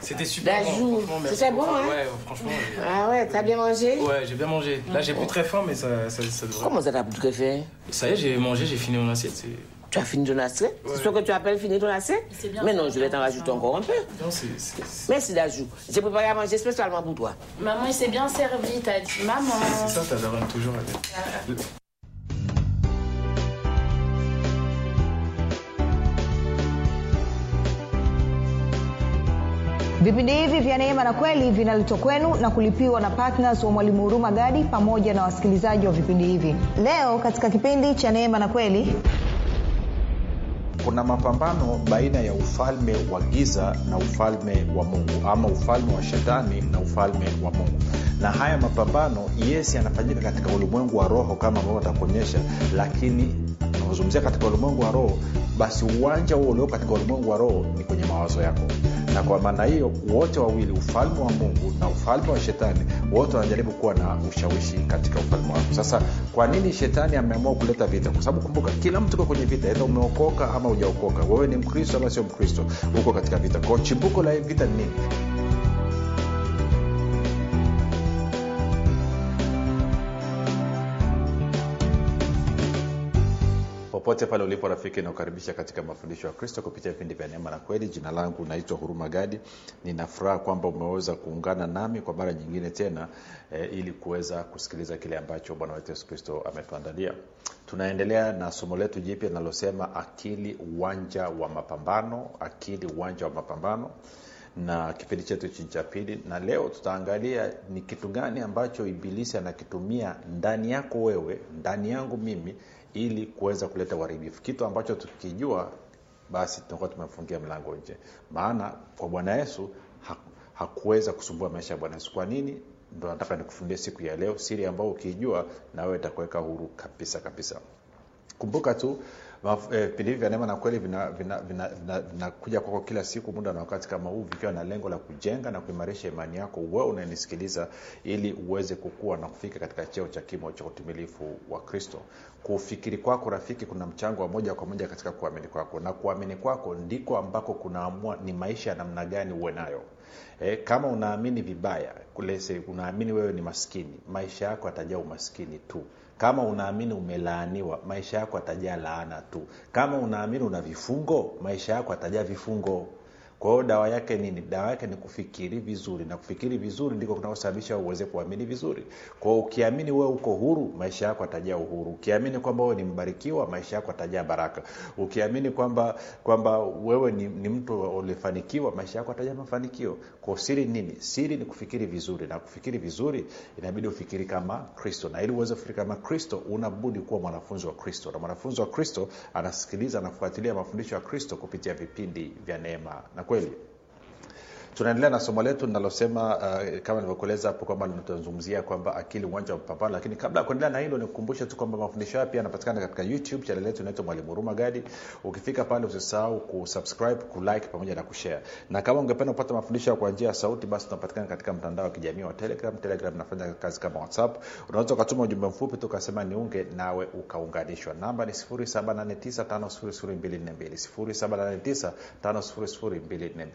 C'était super D'ajou. bon, franchement, merci C'était bon, beaucoup. hein Ouais, franchement. j'ai- Ah ouais, t'as bien mangé Ouais, j'ai bien mangé. Là, j'ai plus très faim, mais ça, ça, ça devrait. Comment ça t'a tout fait Ça y est, j'ai mangé, j'ai fini mon assiette. C'est Tu as fini ton assiette Ouais. C'est ce que tu appelles finir ton assiette C'est bien Mais ça. non, je vais t'en rajouter encore un peu. non, c'est- c'est- c'est- Merci Dajou. J'ai préparé à manger spécialement pour toi. Maman, il s'est bien servi, t'as dit. Maman. c'est ça, ta daronne toujours. elle. vipindi hivi vya neema na kweli vinaletwa kwenu na kulipiwa na ptns wa mwalimu huruma gadi pamoja na wasikilizaji wa vipindi hivi leo katika kipindi cha neema na kweli kuna mapambano baina ya ufalme wa giza na ufalme wa mungu ama ufalme wa shetani na ufalme wa mungu na haya mapambano yes yanafanyika katika ulimwengu wa roho kama ambavyo atakuonyesha lakini unazungumzia katika ulimwengu wa roho basi uwanja huo ulio katika ulimwengu wa roho ni kwenye mawazo yako na kwa maana hiyo wote wawili ufalme wa mungu na ufalme wa shetani wote wanajaribu kuwa na ushawishi katika ufalme wako sasa kwa nini shetani ameamua kuleta vita kwa sababu kumbuka kila mtu uko kwenye vita edha umeokoka ama ujaokoka wewe ni mkristo ama sio mkristo uko katika vita kwao chimbuko la hii vita ni nini popote pale ulipo rafiki nakukaribisha katika mafundisho ya kristo kupitia vipindi vya neema na kweli jina langu naitwa huruma gadi nina furaha kwamba umeweza kuungana nami kwa mara nyingine tena e, ili kuweza kusikiliza kile ambacho bwana wetu yesu kristo ametuandalia tunaendelea na somo letu jipya linalosema akili uwanja wa mapambano akili uwanja wa mapambano na kipindi chetu chi cha pili na leo tutaangalia ni kitu gani ambacho ibilisi anakitumia ndani yako wewe ndani yangu mimi ili kuweza kuleta uharibifu kitu ambacho tukijua basi tunakuwa tumefungia mlango nje maana kwa bwana yesu ha- hakuweza kusumbua maisha ya bwana yesu kwa nini ndo nataka nikufundie siku ya leo siri ambayo ukiijua na wewe itakuweka huru kabisa kabisa kumbuka tu maf- eh, vipindi hivi vya neema na kweli vinakuja vina, vina, vina, vina kwako kila siku muda na wakati kama huu vikiwa na lengo la kujenga na kuimarisha imani yako wewe unanisikiliza ili uweze kukua na kufika katika cheo cha kimo cha utimilifu wa kristo kufikiri kwako rafiki kuna mchango wa moja kwa moja katika kuamini kwako na kuamini kwako ndiko ambako kunaamua ni maisha ya namna gani uwe nayo e, kama unaamini vibaya kulese unaamini wewe ni maskini maisha yako atajaa umaskini tu kama unaamini umelaaniwa maisha yako atajaa laana tu kama unaamini una vifungo maisha yako atajaa vifungo kwa hiyo dawa yake nini dawa yake ni kufikiri vizuri na kufikiri vizuri ndiko kunaosababisha uweze kuamini vizuri kwao ukiamini wewe uko huru maisha yako atajaa uhuru ukiamini kwamba wewe ni mbarikiwa maisha yako atajaa baraka ukiamini kwamba kwamba wewe ni, ni mtu ulifanikiwa maisha yako atajaa mafanikio kwa siri nini siri ni kufikiri vizuri na kufikiri vizuri inabidi ufikiri kama kristo na ili uweze kufikiri kama kristo unabudi kuwa mwanafunzi wa kristo na mwanafunzi wa kristo anasikiliza anafuatilia mafundisho ya kristo kupitia vipindi vya neema na kweli tunaendelea na somo letu linalosema uh, kama nilivyokueleza hapo kwamba tunazungumzia kwamba akili uwanja wa mapambano lakini kabla ya kuendelea na hilo nikukumbushe tu kwamba mafundisho haya pia yanapatikana katika youtube chanel yetu inaitwa mwalimu huruma gadi ukifika pale usisahau kusubscribe kulike pamoja na kushare na kama ungependa kupata mafundisho kwa njia ya sauti basi tunapatikana katika mtandao wa kijamii wa telegram telegram inafanya kazi kama whatsapp unaweza ukatuma ujumbe mfupi tu ukasema niunge nawe ukaunganishwa namba ni 789 5242 789 5242